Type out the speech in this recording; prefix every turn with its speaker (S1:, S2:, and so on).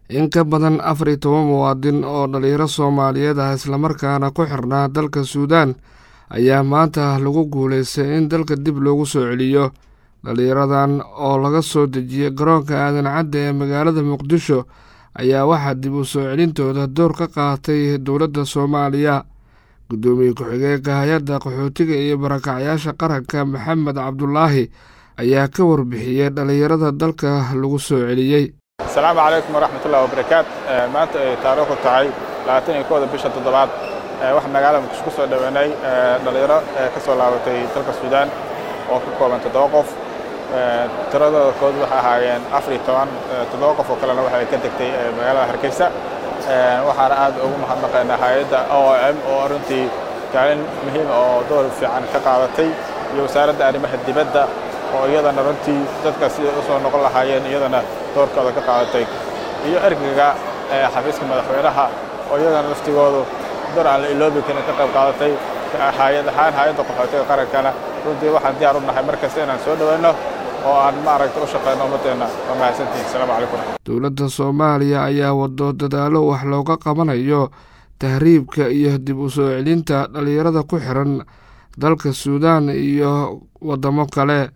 S1: in ka badan afar iyo toban muwaadin oo dhalinyaro soomaaliyeed ah islamarkaana ku xirnaa dalka suudaan ayaa maanta lagu guulaystay in dalka dib loogu soo celiyo dhalinyaradan oo laga soo dejiyey garoonka aadan cadde ee magaalada muqdisho ayaa waxaa dib u soo celintooda door ka qaatay dowladda soomaaliya guddoomiye ku-xigeenka hay-adda qaxootiga iyo barakacyaasha qaranka maxamed cabdulaahi ayaa ka warbixiyey dhalinyarada dalka lagu soo celiyey
S2: asalaamu calaykum waraxmatullahi wabarakaat maanta ay taariikhdu tahay labaatan iyo kooda bisha toddobaad waxaa magaalada muqdisho ku soo dhoweynay dhalinyaro ka soo laabatay dalka suudaan oo ka kooban toddoba qof tiradooda kood waxay ahaayeen afar iyo toban toddoba qof oo kalena waxay ka degtay magaalada hargeysa waxaana aad ugu mahadnaqaynaa hay-adda o m oo runtii kaalin muhiim oo door fiican ka qaadatay iyo wasaaradda arrimaha dibadda oo iyadana runtii dadka siday u soo noqon lahaayeen iyadana doorkooda ka qaadatay iyo ergaga xafiiska madaxweynaha oo iyadana laftigoodu door aan la iloobi karin ka qayb qaadatay hay-ad ahaan hay-adda qaxootiga qarankana runtii waxaan diyaar u nahay mar kasta inaan soo dhoweyno oo aan maaragta u shaqeyno ummadeenna waa mahadsantihin asalaamu calaykum
S1: dowladda soomaaliya ayaa wado dadaalo wax looga qabanayo tahriibka iyo dib u soo celinta dhalinyarada ku xiran dalka suudaan iyo waddamo kale